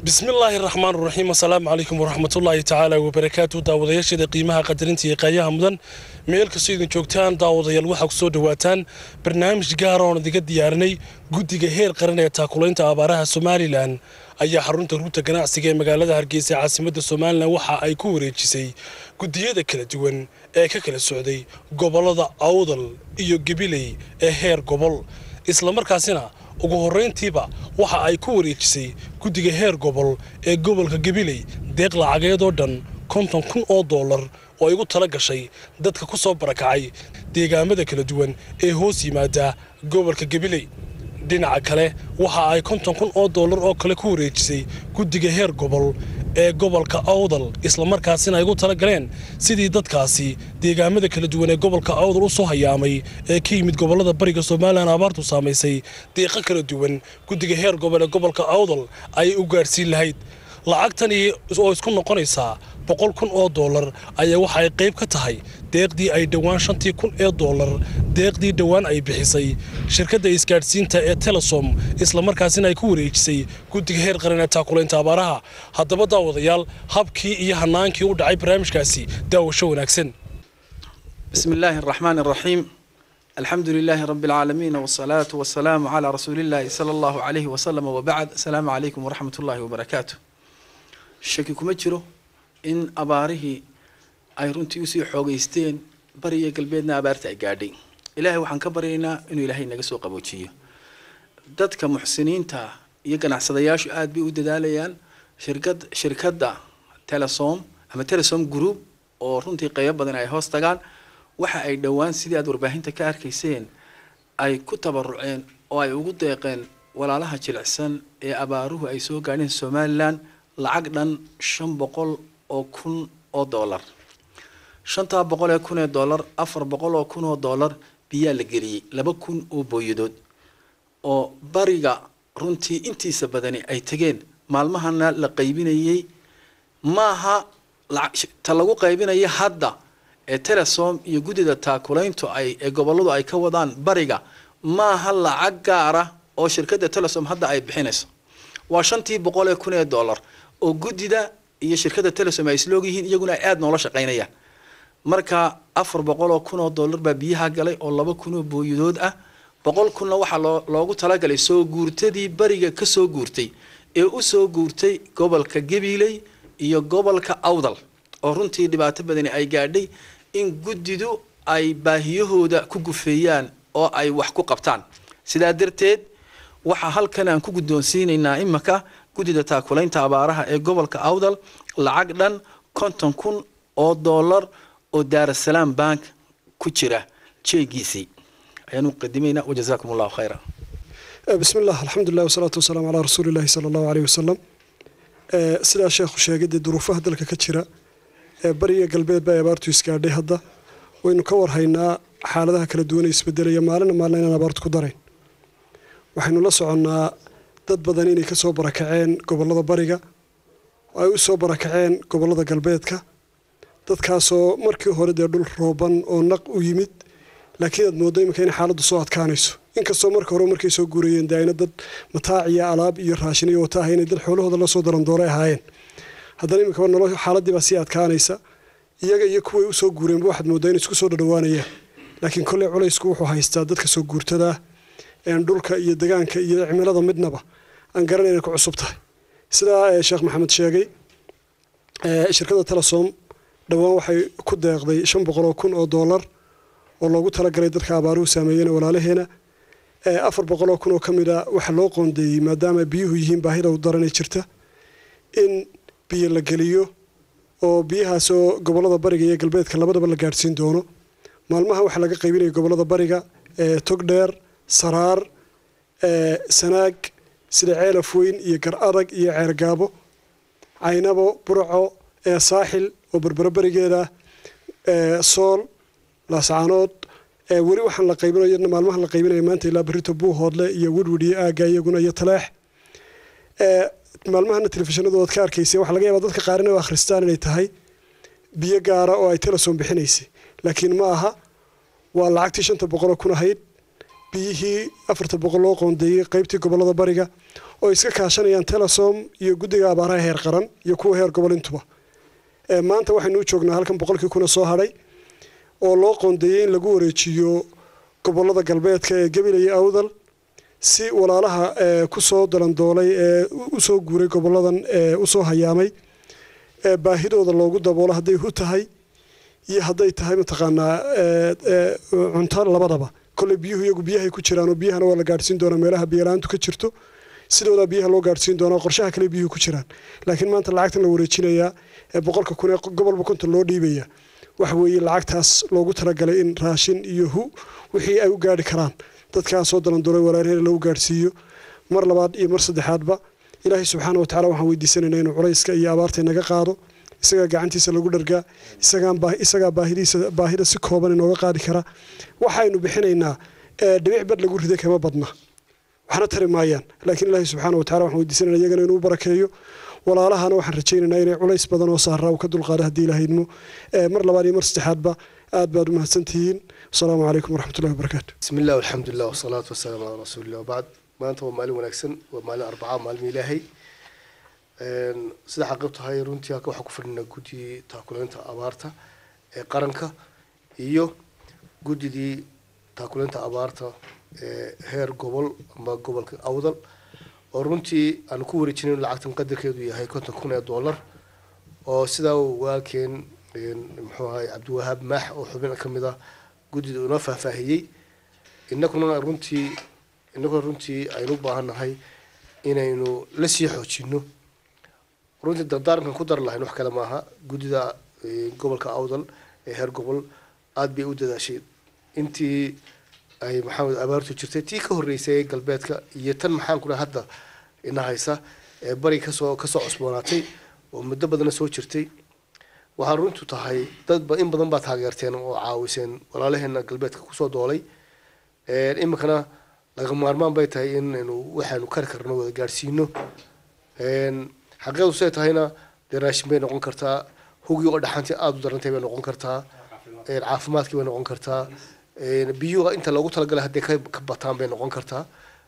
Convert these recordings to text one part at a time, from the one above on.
bismillaahi raxmaan raxiim asalaamu calaykum waraxmatullaahi tacaala wabarakaatu daawadayaasheeda qiimaha qadarinta iyo qaayaha mudan meel kastoo idin joogtaan daawadayaal waxaa ku soo dhowaataan barnaamij gaara oon idiga diyaarinay guddiga heer qaran ee taakulaynta abaaraha somalilan ayaa xarunta ruuta ganacsiga ee magaalada hargeysa caasimadda somalilan waxa ay ku wareejisay guddiyada kala duwan ee ka kala socday gobollada awdal iyo gabiley ee heer gobol islamarkaasina ugu horrayntiiba waxa ay ku wareejisay guddiga heer gobol ee gobolka gabiley deeq lacageed oo dhan konton kun oo dollar oo ay ugu tala gashay dadka ku soo barakacay deegaamada kala duwan ee hoos yimaada gobolka gabiley dhinaca kale waxa ay konton kun oo dollar oo kale ku wareejisay guddiga heer gobol ee gobolka awdal islamarkaasina ay ugu tala galeen sidii dadkaasi deegaamada kala duwan ee gobolka awdal u soo hayaamay ee ka yimid gobollada bariga somalilan abaartu saamaysay deeqo kala duwan guddiga heer gobol ee gobolka awdal ayay u gaadhsiin lahayd lacagtani oo isku noqonaysaa boqol kun oo dollar ayaa waxa ay qayb ka tahay deeqdii ay dhowaan shantii kun ee dollar deeqdii dhowaan ay bixisay shirkadda isgaadhsiinta ee telesom islamarkaasina ay ku wareejisay guddiga heer qaran ee taakulaynta abaaraha haddaba daawadayaal habkii iyo hanaankii u dhacay barnaamijkaasi daawasho wanaagsan بسم الله الرحمن الرحيم الحمد لله رب العالمين والصلاة والسلام على رسول الله صلى الله عليه وسلم وبعد السلام عليكم ورحمة الله وبركاته shaki kuma jiro in abaarihii ay runtii usii xoogeysteen bari iyo galbeedna abaarta ay gaadhay ilaahay waxaan ka baryaynaa inuu ilaahay naga soo qaboojiyo dadka muxsiniinta iyo ganacsadayaashu aada bay u dadaalayaan shirkad shirkadda telesom ama telesom group oo runtii qeybo badan ay hoos tagaan waxa ay dhowaan sidii aada warbaahinta ka arkayseen ay ku tabaruceen oo ay ugu deeqeen walaalaha jilicsan ee abaaruhu ay soo gaadheen somalilan lacag dhan shan boqol oo kun oo dollar shantaa boqol ee kun ee dollar afar boqol oo kun oo dollar biyaa la geliyey laba kun oo booyadood oo bariga runtii intiisa badani ay tegeen maalmahana la qaybinayey maaha ta lagu qaybinaya hadda ee telesom iyo guddida taakulayntu ay ee gobolladu ay ka wadaan bariga maaha lacag gaara oo shirkadda telesom hadda ay bixinayso waa shantii boqol ee kun ee dollar oo guddida iyo shirkadda telesom ay isloog yihiin iyaguna ay aada noola shaqaynayaan marka afar boqol oo kun oo dollar baa biyaha galay oo laba kun oo booyadood ah boqol kunna waxaa loo loogu talagalay soo guurtadii bariga ka soo guurtay ee u soo guurtay gobolka gabiley iyo gobolka awdal oo runtii dhibaato badani ay gaadhay in guddidu ay baahiyahooda ku gufeeyaan oo ay wax ku qabtaan sidaa darteed waxaa halkan aan ku guddoonsiinaynaa imaka guddida taakulaynta abaaraha ee gobolka awdal lacag dhan konton kun oo dollar oo daarasalaam bank ku jira jeegiisii ayaanu qadimaynaa wajazaakum allahu khayra bismi illah alxamdulilah wasalaatu wasalaamu calaa rasuuli illahi sala allahu aleyh wasalam sidaa sheekhu sheegay dee duruufaha dalka ka jira ee bariga galbeed baa abaartu isgaadhay hadda waynu ka warhaynaa xaaladaha kala duwan ee isbedelaya maalina maalina inaan abaartu ku darayn waxaynu la soconnaa dad badan inay ka soo barakaceen gobollada bariga oo ay u soo barakaceen gobollada galbeedka dadkaasoo markii hore dee dhul rooban oo naq u yimid laakiin aad mooddo iminka in xaaladdu soo adkaanayso inkastoo marka hore markay soo guurayeen dee ayna dad mataac iyo alaab iyo raashin iyo wata ahaynay dad xoolahooda la soo darandoolay ahaayeen haddana iminka nolo xaaladdii baa sii adkaanaysa iyaga iyo kuway usoo guureenba waxaad mooddaa inay isku soo dhadhawaanayaan laakiin kolley culaysku wuxuu haystaa dadka soo guurtadaa een dhulka iyo degaanka iyo cimilada midnaba aan garanay inay ku cusub tahay sidaa sheekh maxamed sheegay shirkadda telesom dhowaan waxay ku deeqday shan boqol oo kun oo dollar oo loogu talagalay dadka abaaruhu saameeyeen walaalaheena afar boqol oo kun oo ka mid a waxa loo qoondeeyey maadaama biyuhu yihiin baahida u daranay jirta in biyo la geliyo oo biyahaasoo gobollada bariga iyo galbeedka labadaba la gaadhsiin doono maalmaha waxaa laga qaybinaya gobollada bariga togdheer saraar sanaag sida ceelaf weyn iyo gar adag iyo ceergaabo caynabo burco saaxil oo berbero berigeeda sool laascaanood weli waxaan la qaybinayo maalmahan la qaybinaya maanta ilaa berito buuhoodle iyo wedwid iyo aaga iyaguna iyo taleex maalmahana telefishinadu oad ka arkaysay waxaa laga yaabaa dadka qaar inay akhristaan inay tahay biyo gaara oo ay telesom bixinaysay laakiin ma aha waa lacagtii shanta boqoloo kun ahayd biyihii afarta boqol loo qoondeeyey qaybtii gobolada bariga oo iska kaashanayaan telesom iyo guddiga abaaraha heer qaran iyo kuwa heer gobol intuba maanta waxaynu u joognaa halkan boqolkii kuna soo hadhay oo loo qoondeeyey in lagu wareejiyo gobolada galbeedka ee gabil iyo awdal si walaalaha kusoo dalandoolay ee usoo guuray goboladan usoo hayaamay baahidooda loogu daboolo hadday hu tahay iyo hadday tahay mataqaanaa cunto labadaba kolley biyuhu iyagu biyahay ku jiraan oo biyahana waa la gaadhsiin doonaa meelaha biyalaantu ka jirto sidoodaa biyaha loo gaadhsiin doonaa qorshaha kale biyuhu ku jiraan laakiin maanta lacagtan la wareejinayaa ee boqolka kun ee gobolba konton loo dhiibaya waxa weeye lacagtaas loogu talagalay in raashin iyo hu wixii ay u gaadhi karaan dadkaas soo dalandoolay walaalheer lagu gaadhsiiyo mar labaad iyo mar saddexaadba ilaahay subxaana wa tacala waxaan weydiisanaynaa inuu culayska iyo abaarta inaga qaado isagaa gacantiisa lagu dhargaa isagaa baahidiisa baahida si kooban inooga qaadi kara waxaynu bixinaynaa dhibic bad lagu riday kama badna waxna tari maayaan laakiin ilaahay subxaana wa tacala waxaan weydiisanayna iyagana inuu barakeeyo walaalahana waxaan rajaynaynaa inay culays badan oo saaraa uu ka dulqaado haddii ilaha idmo mar labaad iyo mar saddexaadba aad baad u mahadsantihiin asalaamu calaykum waraxmatullahi wabarakaatu bismi illah alxamdulilah wasalaatu wasalaamu calaa rasuulillah wabacd maanta waa maalin wanaagsan waa maalin arbacaa maalin ilaahay sida xaqiib tahay runtii halka waxaa ku fadhinaa guddidii taakuleynta abaarta ee qaranka iyo guddidii taakuleynta abaarta ee heer gobol ama gobolka awdal oo runtii aan ku wareejinayn lacagtan qadarkeedu yahay konton kun ee dollar oo sidaa walaalkeen muxuu ahay cabdiwahaab maax oo xubin ka mid ah guddida inoo faahfaahiyey inaguna runtii inaguna runtii aynu u baahan nahay inaynu la sii xoojino runtii dardaarankan ku dar lahayn wax kale maaha guddida gobolka awdal ee heer gobol aada bay u dadaashay intii ay maxamed abaartu jirtay tii ka horreysay galbeedka iyo tan maxaan ku dhaha hadda ina haysa ee bari kasoo kasoo cusboonaatay oo muddo badana soo jirtay waxaa runtu tahay dadba in badan baa taageerteen oo caawiseen walaalaheena galbeedka kusoo doolay iminkana laga maarmaan bay tahay inaynu waxaanu kari karno wada gaadhsiino xaqiiqadu siday tahayna dee raashin bay noqon kartaa hugii oo dhaxantii aada u darantay bay noqon kartaa caafimaadkii bay noqon kartaa biyuha inta loogu talagalay hadday ka bataan bay noqon kartaa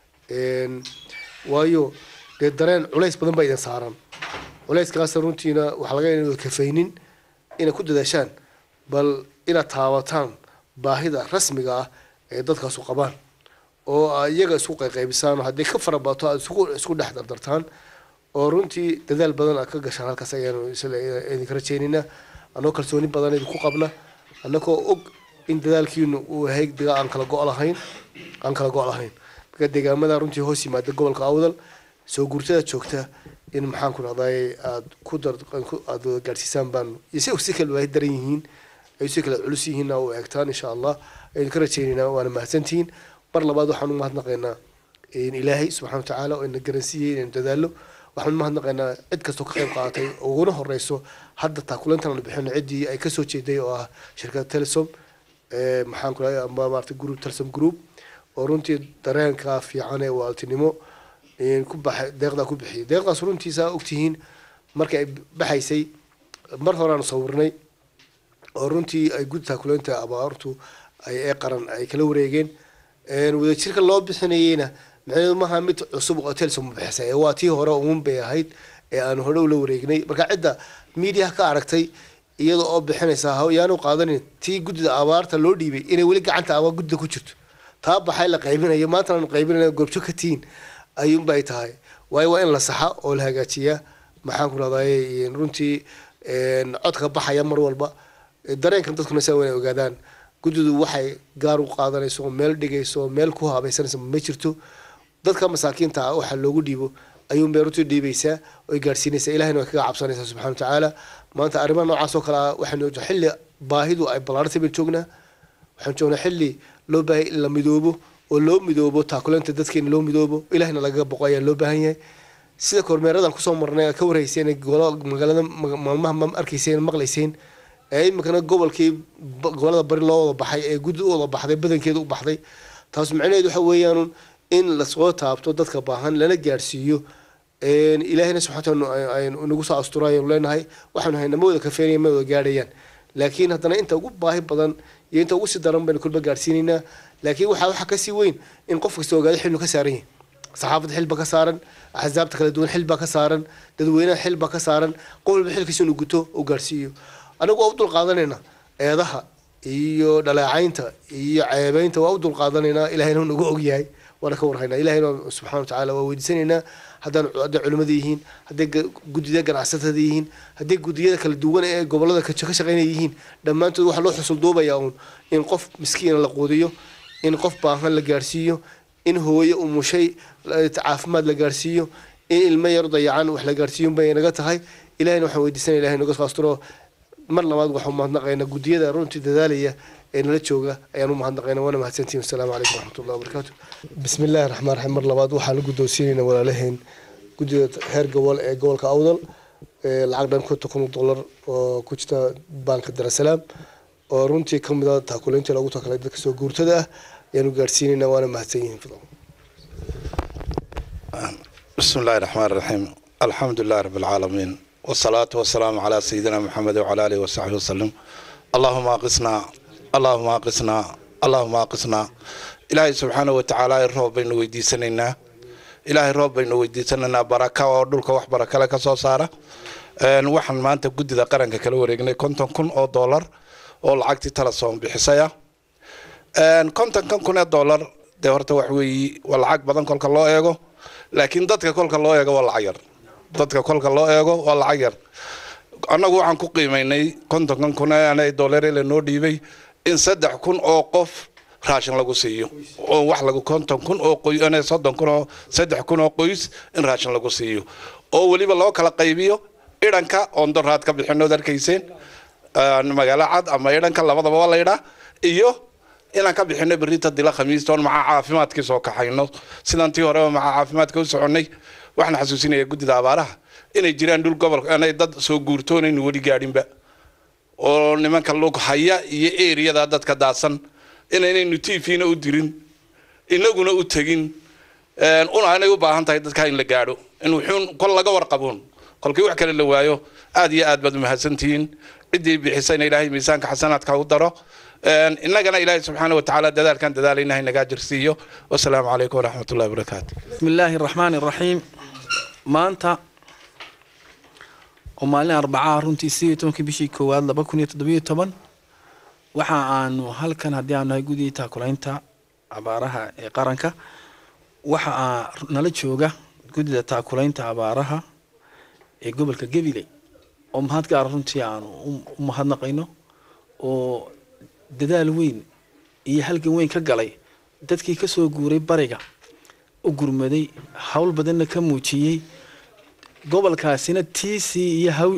waayo dee dareen culays badan baa idin saaran culayskaas runtiina waxaa laga inad kafaynin inay ku dadaashaan bal inaad taabataan baahida rasmiga ah ee dadkaasu qabaan oo iyaga isku qayqaybisaan hadday ka farabato aad isku dhex dardartaan oo runtii dadaal badan aad ka gashaan halkaas ayaanu idinka rajeynayna annagoo kalsooni badan idinku qabna annagoo og in dadaalkiinu uu yahay diga aan kala go' lahayn aan kala go' lahayn marka deegaamada runtii hoos yimaada gobolka awdal soo guurtada joogta in maxaan ku dhahday aad ku dar aad wada gaadhsiisaan baan iyo si si kala waahi daran yihiin ay si kala culus yihiinna u eegtaan insha allah aynu ka rajaynaynaa waana mahadsantihiin mar labaad waxaan u mahadnaqaynaa ilaahay subxana watacaala oo ina garansiiyey inaynu dadaallo waxaan u mahadnaqaynaa cid kastoo ka qayb qaadatay oo uguna horeyso hadda taakulantan aanu bixino ciddii ay kasoo jeeday oo ah shirkadda telesom maxaan ku dhahay ama maarata group telesom group oo runtii dareenka fiican ee waaltinimo ku baxay deeqdaa ku bixiyay deeqdaas runtiisa ogtihiin markay ay baxaysay mar horeaanu sawirnay oo runtii ay guddi taakuleynta abaartu ay ee qaran ay kala wareegeen wadajirka loo bixinayeyna macnaheedu maaha mid cusub oo telesom bixisay ee waa tii hore uun bay ahayd ee aanu hore ula wareegnay marka cidda miidiyaha ka aragtay iyada oo bixinaysa yaanu qaadanin tii guddida abaarta loo dhiibay inay weli gacanta abaa guddida ku jirto taa baxay la qaybinayo maantana aanu qaybinayna goobjo ka tihiin ayuunbay tahay waayo waa in la saxa oo la hagaajiyaa maxaan ku rahday runtii codka baxaya mar walba dareenkan dadkuna saa wana ogaadaan guddidu waxay gaar u qaadanayso oo meel dhigayso oo meel ku habaysanayso ma jirto dadka masaakiinta ah waxa loogu dhiibo ayuunbay runtii dhiibaysaa oy gaadhsiinaysaa ilahina way kaga cabsanaysaa subxana watacaala maanta arrimaha noocaas oo kale ah waxaynu xilli baahidu ay ballaartay baynu joognaa waxaan joognaa xilli loo baahay in la midoobo oo loo midoobo taakuleynta dadkeena loo midoobo ilahina lagaga boqo ayaa loo baahan yahay sida kormeeradan kusoo marnay ka warhayseen magaalada maalmaha ma arkayseen maqlayseen ee iminkana gobolkii gobolada bari loo wada baxay ee guddi u wada baxday badankeeda u baxday taas macnaheed waxa weeyaan in lasoo taabto dadka baahan lana gaadhsiiyo ilaahina subxana aynu nagu soo asturaayanu leenahay waxaanu hayna ma wada kafeenaya ma wada gaadhayaan laakiin haddana inta ugu baahi badan iyo inta ugu sii daran baynu kulba gaadhsiinaynaa laakiin waxaa waxaa kasii weyn in qof kasta ogaado xilnu ka saaran yahay saxaafadda xil baa ka saaran axsaabta kala duwan xil baa ka saaran dadweynaha xil baa ka saaran qof walba xilkiisa inuu guto oo gaarsiiyo anagu waa u dulqaadanayna eedaha iyo dhaleecaynta iyo ceebeynta waa u dulqaadanaynaa ilahayna nagu ogyahay waana ka warhaynaa ilahayna subxana watacaala waa weydiisanaynaa haddaan hadday culimmada yihiin hadday guddida ganacsatada yihiin hadday guddiyada kala duwan ee gobolada ka shaqeynaya yihiin dhammaantood waxaa loo xusul duubayaa uun in qof miskiina la quudiyo in qof baahan la gaarsiiyo in hooye umushay caafimaad la gaarsiiyo in ilmo yar dayacan wax la gaarsiiyo bay naga tahay ilahayna waxaan weydiisanaya ilahay naga faasturo mar labaad waxaan umahadnaqaynaa guddiyada runtii dadaalaya ee nala jooga ayaan u mahadnaqaynaa waana mahadsantihin wasalaamu calaykum waraxmatullahi wabarakaatu bismi illaahi raxmaan raxiim mar labaad waxaan la guddoonsiinaynaa walaalaheen guddida heer gobol ee gobolka awdal lacag dhan konton kun dollar oo ku jirta baanka darasalaam oo runtii ka mid a taakulayntii loogu takalay dadka soo guurtada ah ayaanu gaadhsiinaynaa waana mahadsan yihiin fadlan بسم الله الرحمن الرحيم الحمد لله رب العالمين والصلاة والسلام على سيدنا محمد وعلى آله وصحبه وسلم اللهم أقسنا اللهم أقسنا اللهم أقسنا إلهي سبحانه وتعالى الرب بين ويدي سننا إلهي الرب بين ويدي سننا بركة ودولك وح بركة لك صوصارة waxaan maanta guddida qaranka kala wareegnay konton kun oo dollar oo lacagtii talasoon bixisaya kontonkan kun ee dollar dee horta wax weeye waa lacag badan kolka loo eego laakiin dadka kolka loo eego waa lacag yar dadka kolka loo eego waa lacag yar annagu waxaan ku qiimaynay kontonkan kun ee dollar lanoo dhiibay in saddex kun oo qof raashin lagu siiyo oo wax lagu konton kun oo qoy soddon kun oo saddex kun oo qoys in raashin lagu siiyo oo weliba loo kala qaybiyo idhanka oon doraad ka bixinood arkayseen magaalo cad ama idhanka labadaba waa laydhaa iyo inaan ka bixino berita dila khamiista oon macaa caafimaadkii soo kaxayno sidan tii horeba macaa caafimaadka u soconnay waxaan xasuusinaya guddida abaaraha inay jiraan dhul gobolka inay dad soo guurtoonaynu weli gaadhinba oo nimanka lug haya iyo eriyada dadka daadsan inaynaynu tvna u dirin inaguna u tegin una inay u baahan tahay dadka in la gaadho in wuxuun kol laga warqaboon kolkii wax kale la waayo aad iyo aad baad umahadsantihiin ciddii bixisayna ilaahay miisaanka xasanaadka u daro innagana ilaahay subxaana watacaala dadaalkan dadaalayna haynagaa jirsiiyo wasalaamu calaykum waraxmat ullahi wabarakaatu bismi illaahi araxmaani araxiim maanta oo maalin arbacaha runtii sidii tobankii bishii koowaad laba kun iyo toddobiyo toban waxa aanu halkan haddii aanu nahay gudii taakulaynta abaaraha ee qaranka waxa aa nala jooga guddida taakulaynta abaaraha ee gobolka gabiley oo mahad gaara runtii aanu u mahadnaqayno oo dadaal weyn iyo halgan weyn ka galay dadkii ka soo guuray bariga u gurmaday hawl badanna ka muujiyey gobolkaasina tiisii iyo haw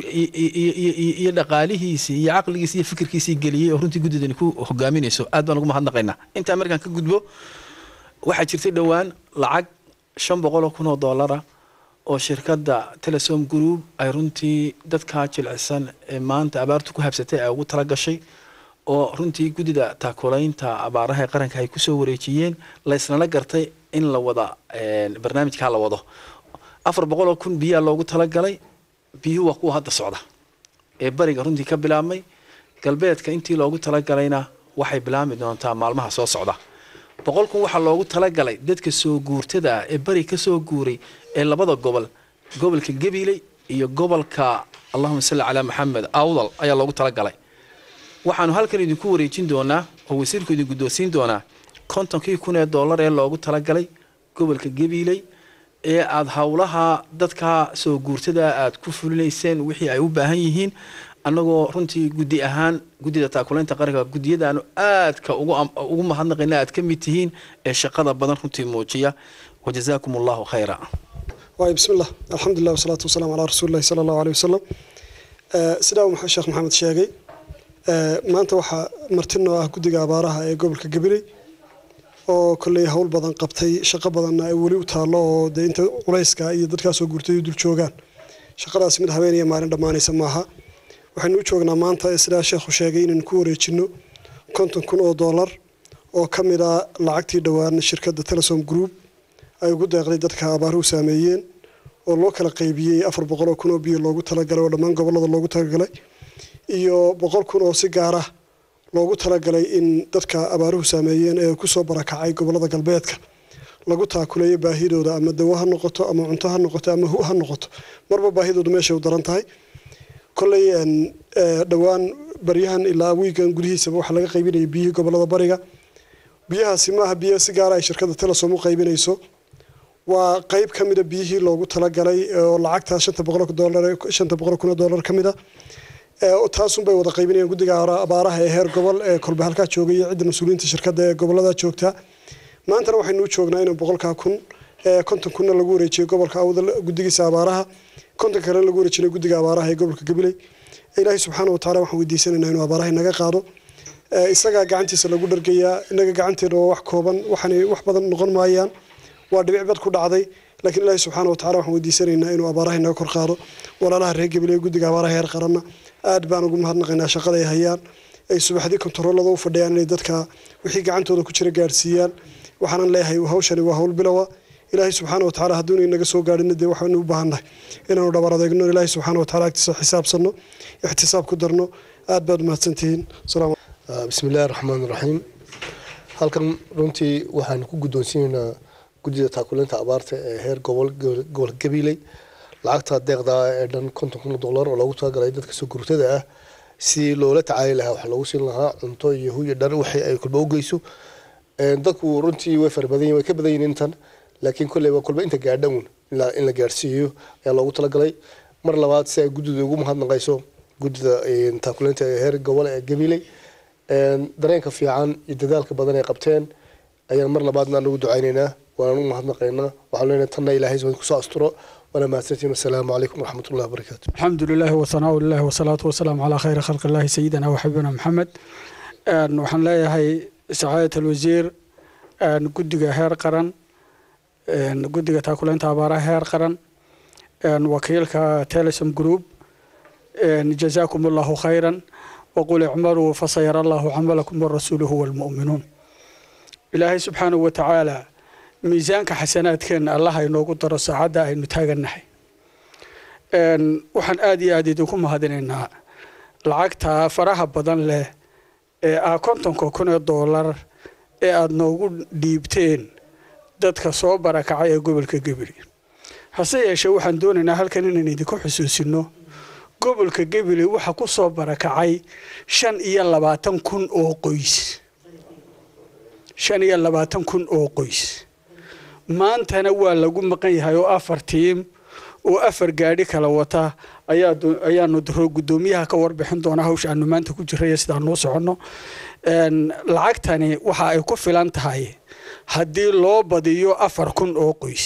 iyo dhaqaalihiisii iyo caqligiisii iyo fikirkiisii geliyey oo runtii guddidani ku hogaaminayso aad baan ugu mahadnaqaynaa intaa markaan ka gudbo waxaa jirtay dhowaan lacag shan boqol oo kun oo dollara oo shirkadda telesom group ay runtii dadkaa jilcisan ee maanta abaartu ku habsatay ay ugu tala gashay oo runtii guddida taakulaynta abaaraha ee qaranka ay kusoo wareejiyeen laysnala gartay in la wada barnaamijkaa la wado afar boqol oo kun biyaa loogu talagalay biyuhu waa kuwa hadda socda ee bariga runtii ka bilaabmay galbeedka intii loogu talagalayna waxay bilaabmi doontaa maalmaha soo socda boqol kun waxaa loogu talagalay dadka soo guurtada ah ee bari ka soo guuray ee labada gobol gobolka gabiley iyo gobolka allahuma salli calaa maxamed awdal ayaa loogu talagalay waxaanu halkan idinku wareejin doonaa oo wasiirku idin guddoonsiin doonaa kontonkii kun ee dollar ee loogu talagalay gobolka gabiley ee aada howlaha dadka soo guurtada aada ku fulinayseen wixii ay u baahan yihiin annagoo runtii guddi ahaan guddida taakulaynta qaranka guddiyadaanu aadka ugu mahadnaqayna aad ka mid tihiin ee shaqada badan runtii muujiya wajazaakum allahu khayra waay bismillah alxamdulilah wasalaatu wasalaamu calaa rasuulillahi sala allahu aleyh wasalam sidaa uu sheekh maxamed sheegay maanta waxaa martinoo ah guddiga abaaraha ee gobolka gabiley oo kolley howl badan qabtay shaqo badanna ay weli u taallo oo dee inta culayska iyo dadkaasoo guurtay dul joogaan shaqadaasi mid habeen iyo maalin dhammaanaysa maaha waxaynu u joognaa maanta sidaa sheekhu sheegay inaynu ku wareejinno konton kun oo dollar oo ka mid a lacagtii dhowaan shirkadda telesom group ay ugu deeqday dadka abaaruhu saameeyeen oo loo kala qaybiyey afar boqol oo kun oo biyo loogu talagalay oo dhammaan gobollada loogu talagalay iyo boqol kun oo si gaar ah loogu talagalay in dadka abaaruhu saameeyeen ee kusoo barakacay gobolada galbeedka lagu taakuleeyo baahidooda ama dawo ha noqoto ama cunto ha noqoto ama hu ha noqoto marba baahidoodu meeshay u daran tahay kolley dhowaan baryahan ilaa wiigan gudihiisaba waxaa laga qaybinaya biyihii gobolada bariga biyahaasi maaha biyo si gaara ay shirkadda telesom u qaybinayso waa qayb ka mida biyihii loogu talagalay oo lacagta shanta boqol dolar shanta boqol kun oo dollar ka mid a taasunbay wada qaybinayaan guddiga abaaraha ee heer gobol ee kolba halkaa joogay iyo cidda mas-uuliyiinta shirkadda ee gobolada joogtaa maantana waxaynu u joognaa inuu boqolkaa kun konton kunna lagu wareejiyo gobolka awdal guddigiisa abaaraha konton kalena lagu wareejinay guddiga abaaraha ee gobolka gabiley ilaahay subxaana watacaala waxaan weydiisanaynaa inuu abaaraha inaga qaado isagaa gacantiisa lagu dhargayaa inaga gacanteena waa wax kooban waxaanay wax badan noqon maayaan waa dhibic bad ku dhacday laakiin ilaahay subxaana watacaala waxaan weydiisanaynaa inuu abaaraha inaga kor qaado walaalaha reer gabiley guddiga abaaraha heer qaranna aad baan ugu mahadnaqaynaa shaqada ay hayaan ay subaxdii kontaroolada u fadhiyaan inay dadka wixii gacantooda ku jira gaarsiiyaan waxaanan leeyahay hawshani waa hawl bilowa ilaahay subxaana watacaala hadduuna inaga soo gaadhina dee waxaanu u baahannahay inaanu dhabar adeegno ilaahay subxaana watacaala agtiisa xisaabsanno ixtisaab ku darno aad baad umahadsantihiin salaam bismi illaahi raxmaan raxiim halkan runtii waxaanu ku guddoonsiinaynaa guddida taakuleynta abaarta ee heer gobol gobolka gabiley lacagta deeqda ee dhan konton kun dollar oo loogu talagalay dadka soo gurtada ah si loola tacaali lahaa waxaa loogu siin lahaa cunto iyo huya dhar wixii ay kulba u geyso dadku runtii way farabadan way ka badan yihiin intan laakiin kolley waa kulba inta gaadhan in la gaadhsiiyo ayaa loogu talagalay mar labaad si ay guddida ugu mahadnaqayso guddida taakuleynta ee heer gobol ee gabiley dareenka fiican iyo dadaalka badan ay qabteen ayaan mar labaadna anagu ducaynaynaa waanaan u mahadnaqaynaa waxaan leenahay tanna ilaahay kusoo asturo وانا ما والسلام عليكم ورحمه الله وبركاته. الحمد لله وثناء الله والصلاة والسلام على خير خلق الله سيدنا وحبيبنا محمد. waxaan leeyahay sacaadة الوزير guddiga heer qaran guddiga taakuleynta abaaraha heer qaran wakiilka telesom group جزاكم الله خيرا وقل اعملوا فسيرى الله عملكم ورسوله والمؤمنون إلهي سبحانه وتعالى miisaanka xasanaadkeena allah inoogu daro saacadda aynu taagannahay waxaan aada iyo aada idinku mahadinaynaa lacagta faraha badan leh ee ah kontonka kun ee doolar ee aada noogu dhiibteen dadka soo barakacay ee gobolka gebile hase yeeshee waxaan doonaynaa halkan inaan idinku xusuusino gobolka gebile waxa ku soo barakacay shan iyo labaatan kun oo qoys shan iyo labaatan kun oo qoys maantana waa lagu maqan yahay oo afar tiim oo afar gaadhi kala wata ayaanu guddoomiyaha ka warbixin doona hawsha aanu maanta ku jiraya sidaanuu soconno lacagtani waxa ay ku filan tahay haddii loo badiyo afar kun oo qoys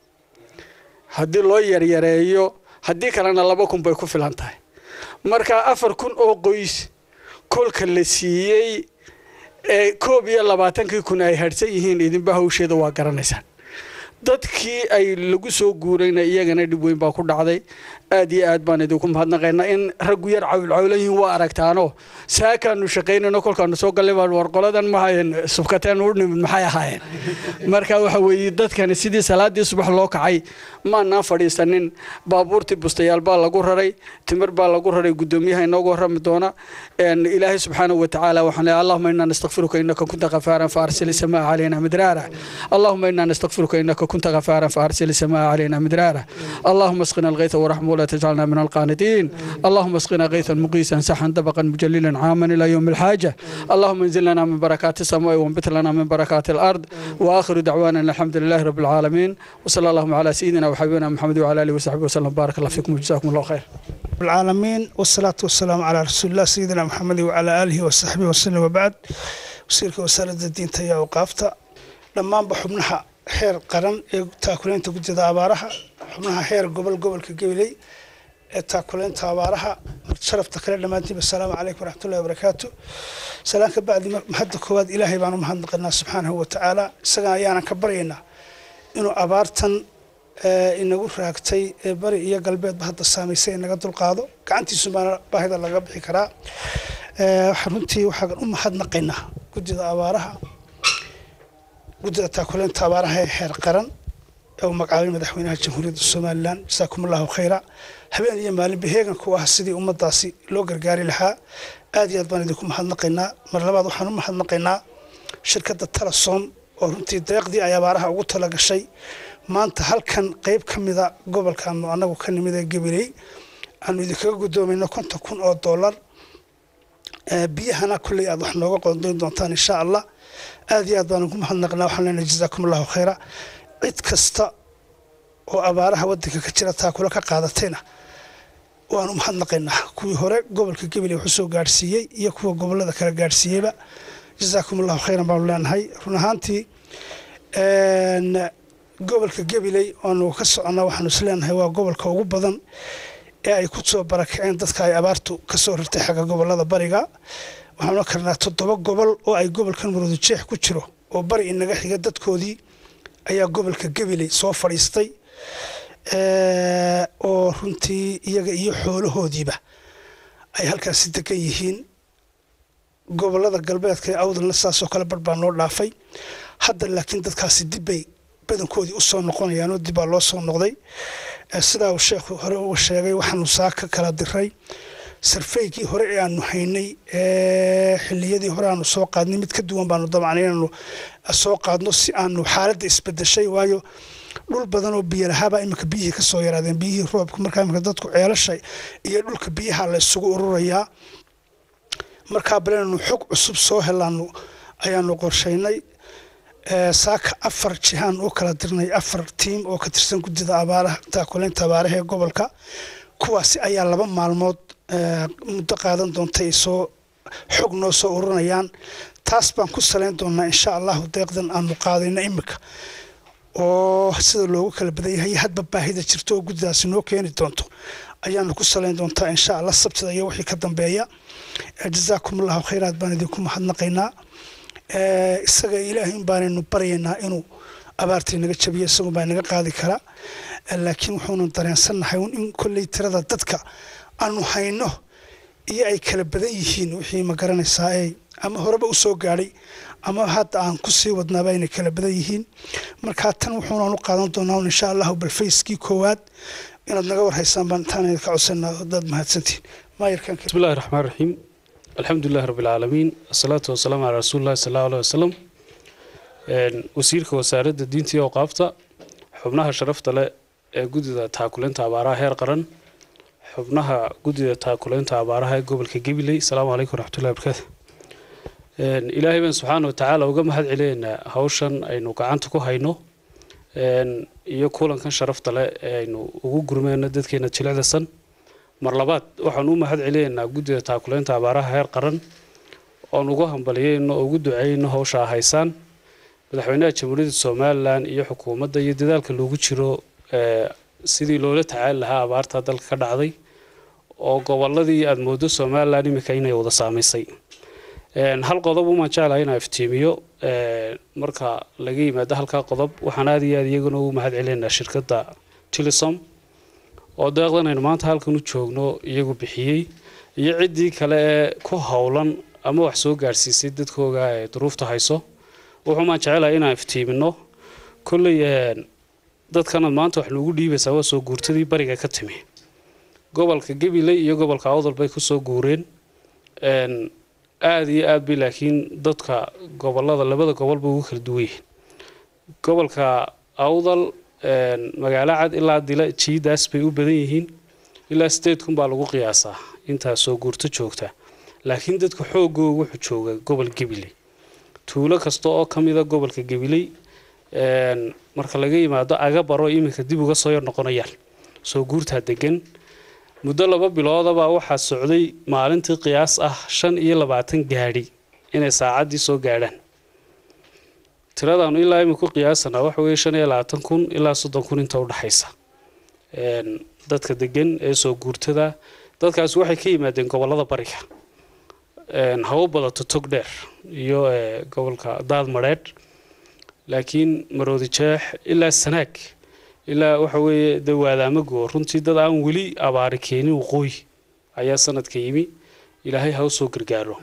haddii loo yaryareeyo haddii kalena laba kun bay ku filan tahay marka afar kun oo qoys kolka la siiyey ee koob iyo labaatankii kun ay hadhsan yihiin idinba hawsheeda waa garanaysaan dadkii ay lagu soo guurayna iyagana dhib weyn baa ku dhacday aad iyo aad baan idinku mahadnaqaynaa in raggu yar cawilcawlan yihiin waa aragtaano saakaanu shaqaynayno kolkaanu soo gallay baan warqoladan mahayn subkateen u nimid maxay ahaayeen marka waxa weeye dadkani sidii salaadii subax loo kacay maanaan fadhiisanin baabuurtii bustayaal baa lagu raray timir baa lagu raray guddoomiyaha inoogu warrami doona ilaahay subxaanahu watacaala waxaan leeyahay allahuma inaa nastakfiruka innaka kunta ghafaaran faarsil isamaa calayna midraara allahuma inaa nastakfiruka innaka kunta ghafaaran faarsil isamaa calayna midraara allahuma asqina alghaytha waraxma ولا تجعلنا من القانتين اللهم اسقنا غيثا مقيسا سحا دبقا مجللا عاما الى يوم الحاجه اللهم انزل لنا من بركات السماء وانبت لنا من بركات الارض واخر دعوانا الحمد لله رب العالمين وصلى اللهم على سيدنا وحبيبنا محمد وعلى اله وصحبه وسلم بارك الله فيكم وجزاكم الله خير العالمين والصلاة والسلام على رسول الله سيدنا محمد وعلى آله وصحبه وسلم وبعد وسيرك وسالة الدين تيا وقافتا لما بحبنها xeer qaran ee taakuleynta gudida abaaraha xubnaha xeer gobol gobolka gabiley ee taakuleynta abaaraha sharafta kale dhammaantiinba asalaamu calaykum waraxmatullahi wabarakaatu salaan ka bacdi mahadda koowaad ilaahay baan u mahadnaqanaa subxaanahu watacaala isaga ayaanan ka baryaynaa inuu abaartan inagu raagtay ee bari iyo galbeedba hadda saamaysay inaga dulqaado gacantiisu baana baahida laga bixi karaa runtii waxaan u mahadnaqaynaa gudida abaaraha guddida taakuleynta abaaraha ee xeer qaran ee uu magacaabay madaxweynaha jamhuuriyadda somalilan jasaakum allahu khayra habeen iyo maalinba heeganka u ah sidii ummadaasi loo gargaari lahaa aad iyo aad baan idinku mahadnaqaynaa mar labaad waxaan u mahadnaqaynaa shirkadda telesom oo runtii deeqdii ay abaaraha ugu tala gashay maanta halkan qeyb ka mida gobolkaanu anagu ka nimid ee gabiley aanu idinkaga guddoomayno konton kun oo dollar biyahana kulley aad wax nooga qoondayn doontaan insha allah aad iyo aad baan ugu mahadnaqnaa waxaan leenahay jazaakum allahu khayra cid kasta oo abaaraha wadanka ka jira taakula ka qaadatayna waanu mahadnaqaynaa kuwii hore gobolka gabiley wuxuu soo gaadhsiiyey iyo kuwa gobolada kala gaadhsiiyeyba jazaakum allahu khayran baanu leenahay run ahaantii gobolka gabiley oonu ka soconnaa waxaanu isleenahay waa gobolka ugu badan ee ay ku soo barakaceen dadka ay abaartu ka soo rirtay xagga gobolada bariga waxaan ohan karnaa toddoba gobol oo ay gobolkan maroodu jeex ku jiro oo bari inaga xiga dadkoodii ayaa gobolka gabiley soo fadhiistay oo runtii iyaga iyo xoolahoodiiba ay halkaasi degan yihiin gobolada galbeedka ee awdalna saasoo kale bar baa noo dhaafay hadda laakiin dadkaasi dibbay badankoodii usoo noqonayaanoo dibbaa loo soo noqday sidaa uu sheekhu hore uga sheegay waxaanu saa ka kala diray sarfaygii hore ee aanu haynay xiliyadii hore aanu soo qaadnay mid ka duwan baanu dabcan inaanu soo qaadno si aanu xaaladda isbedeshay waayo dhul badan oo biyo lahaabaa iminka biyihii ka soo yaraadeen biyihii roobka markaa iminka dadku ceelasha iyo dhulka biyaha la isugu ururayaa markaa balenanu xog cusub soo helaanu ayaanu qorshaynay saaka afar jihaan u kala dirnay afar tiim oo ka tirsan guddida abaaraha taakuleynta abaaraha ee gobolka kuwaasi ayaa laba maalmood muddo qaadan doonta ay soo xog noo soo ururinayaan taas baan ku salayn doonaa insha allahu deeqdan aanu qaadayna iminka oo sida loogu kala badan yahay hadba baahida jirto oo guddidaasi noo keeni doonto ayaanu ku salayn doontaa insha allah sabtida iyo wixii ka dambeeya jazaakum allahu khayraad baan idinku mahadnaqaynaa isaga ilaahay un baanaynu baryaynaa inuu abaartii naga jabiyo isagun baa naga qaadi karaa laakiin wuxuunu dareensannahay in kolley tirada dadka aanu hayno iyo ay kala badan yihiin wixii ma garanaysaa ee ama horeba u soo gaadhay ama hadda aan ku sii wadnaaba aynay kala badan yihiin markaa tan wuxuunaan u qaadan doonaa un insha allahu balfayskii koowaad inaad naga warhaysaan baan intaan idinka codsanaa dad mahadsantihin maayarkan بسم الله الرحمن الرحيم الحمد لله رب العالمين الصلاة والسلام على رسول الله صلى الله عليه وسلم wasiirka wasaaradda diinta iyo awqaafta xubnaha sharafta leh ee guddida taakuleynta abaaraha heer qaran xubnaha guddida taakuleynta abaaraha ee gobolka gabiley asalaamu calaykum waraxmatullahi wabarakaatu ilaahay baan subxaana wa tacaala uga mahad celinaynaa hawshan aynu gacanta ku hayno iyo kulankan sharafta leh ee aynu ugu gurmeyno dadkeena jilicdasan mar labaad waxaan u mahad celinaynaa guddida taakuleynta abaaraha heer qaran oon ugu hambaliyeyno oo ugu duceyno hawshaa haysaan madaxweynaha jamhuuriyadda somalilan iyo xukuumadda iyo dadaalka loogu jiro sidii loola tacaali lahaa abaarta dalka ka dhacday oo goboladii aada moodo somalilan iminka inay wada saamaysay hal qodob umaan jeclahay inaa iftiimiyo marka laga yimaado halkaa qodob waxaan aada iyo aada iyaguna ugu mahad celinaynaa shirkadda tilisom oo deeqdan aynu maanta halkan u joogno iyagu bixiyey iyo ciddii kale ee ku howlan ama wax soo gaadhsiisay dadkooga ee duruufta hayso wuxuumaan jecelahay inaan iftiimino kolley dadkanaad maanta wax noogu dhiibaysaa waa soo guurtadii bariga ka timi gobolka gabiley iyo gobolka awdal bay kusoo guureen aada iyo aad bay laakiin dadka gobolada labada gobolba ugu kala duwan yihiin gobolka awdal magaalo cad ilaa dila jiidaas bay u badan yihiin ilaa sideed kun baa lagu qiyaasaa intaa soo guurto joogta laakiin dadka xoogooga wuxuu jooga gobol gabiley tuulo kasta oo ka mida gobolka gabiley marka laga yimaado agabaro iminka dib uga soo yar noqonayaan soo guurtaa degan muddo laba biloodabaa waxaa socday maalintii qiyaas ah shan iyo labaatan gaadhi inay saacaddii soo gaadhaan tiradaanu ilaa imika ku qiyaasanaa waxa weeye shan iyo labaatan kun ilaa soddon kun inta udhexaysa dadka degan ee soo guurtada dadkaasi waxay ka yimaadeen gobolada bariga hawo badato tog dheer iyo gobolka daad madheedh laakiin maroodi jeex ilaa sanaag ilaa waxa weeye de waadaamago runtii dad aan weli abaari keenin waqooyi ayaa sanadka yimi ilaahay ha u soo gargaaro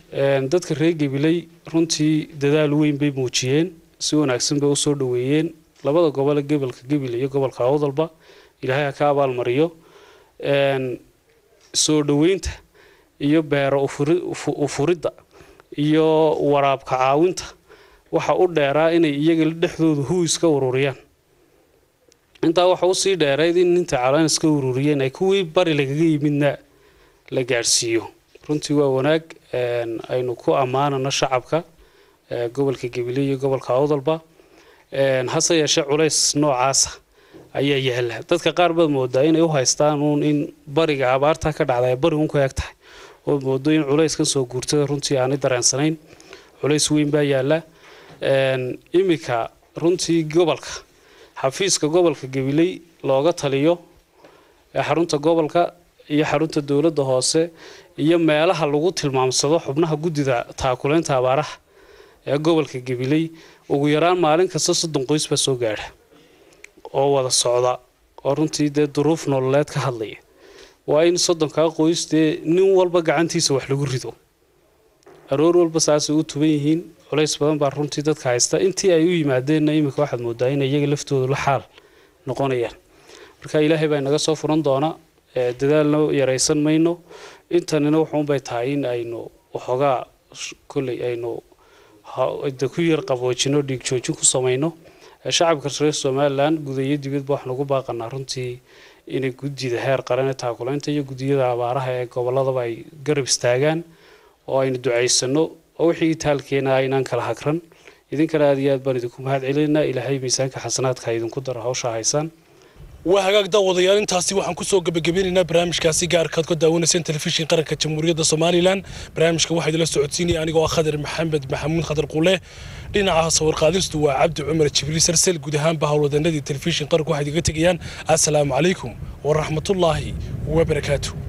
dadka reer gabiley runtii dadaal weyn bay muujiyeen si wanaagsan bay usoo dhoweeyeen labada gobole gobolka gebil iyo gobolka awdalba ilaahay ha ka abaalmariyo soo dhoweynta iyo beero ufuridda iyo waraabka caawinta waxa u dheeraa inay iyaga dhexdooda huwis ka ururiyaan intaa waxa usii dheerayd in inta calaanis ka ururiyeen ay kuwii bari lagaga yimidna la gaadhsiiyo runtii waa wanaag aynu ku ammaanano shacabka gobolka gabiley iyo gobolka awdalba hase yeeshee culays noocaasa ayaa yaala dadka qaar baad moodaa inay u haystaan uun in bariga abaarta ka dhacda ay bari un ku eg tahay oo moodo in culayskan soo guurtada runtii aanay dareensanayn culays weyn baa yaala iminka runtii gobolka xafiiska gobolka gabiley looga taliyo xarunta gobolka iyo xarunta dowladda hoose iyo meelaha lagu tilmaamsado xubnaha guddida taakuleynta abaaraha ee gobolka gabiley ugu yaraan maalin kasta soddon qoys baa soo gaadha oo wada socda oo runtii dee duruuf nololeed ka hadlaya waa in soddonkaa qoys dee nin walba gacantiisa wax lagu rido aroor walba saasay u tuban yihiin culays badan baa runtii dadka haysta intii ay u yimaadeenna iminka waxaad moodaa inay iyaga laftooda la xaal noqonayaan marka ilaahay baa inaga soo furan doona dadaalna yaraysan mayno intanina wuxuunbay tahay in aynu waxoogaa kolley aynu ku yar qaboojino dhiig joojin ku samayno shacabka reer somalilan guud iyo dibadba waxaan ugu baaqanaa runtii inay guddida heer qaran ee taakulaynta iyo guddiyada abaaraha ee gobolladaba ay garab istaagaan oo aynu ducaysano oo wixii taalkeena aynaan kala hagran idinkana aad iyo aad baan idinku mahad celinaa ilaahay miisaanka xasanaadka idinku daro hawsha haysaan waa hagaag daawadayaal intaasi waxaan kusoo gebagabeynaynaa barnaamijkaasi gaarkaad ka daawanayseen telefishin qaranka jamhuuriyadda somalilan barnaamijka waxaa idila socodsiinaya anigoo ah khadar maxamed maxamuud khadar qule dhinaca sawirqaadistu waa cabdi cumar jibriil sarsel guud ahaanba howlwadanadii telefishin qaranka waxay idiga tegayaan assalaamu calaykum waraxmatullaahi wabarakaatu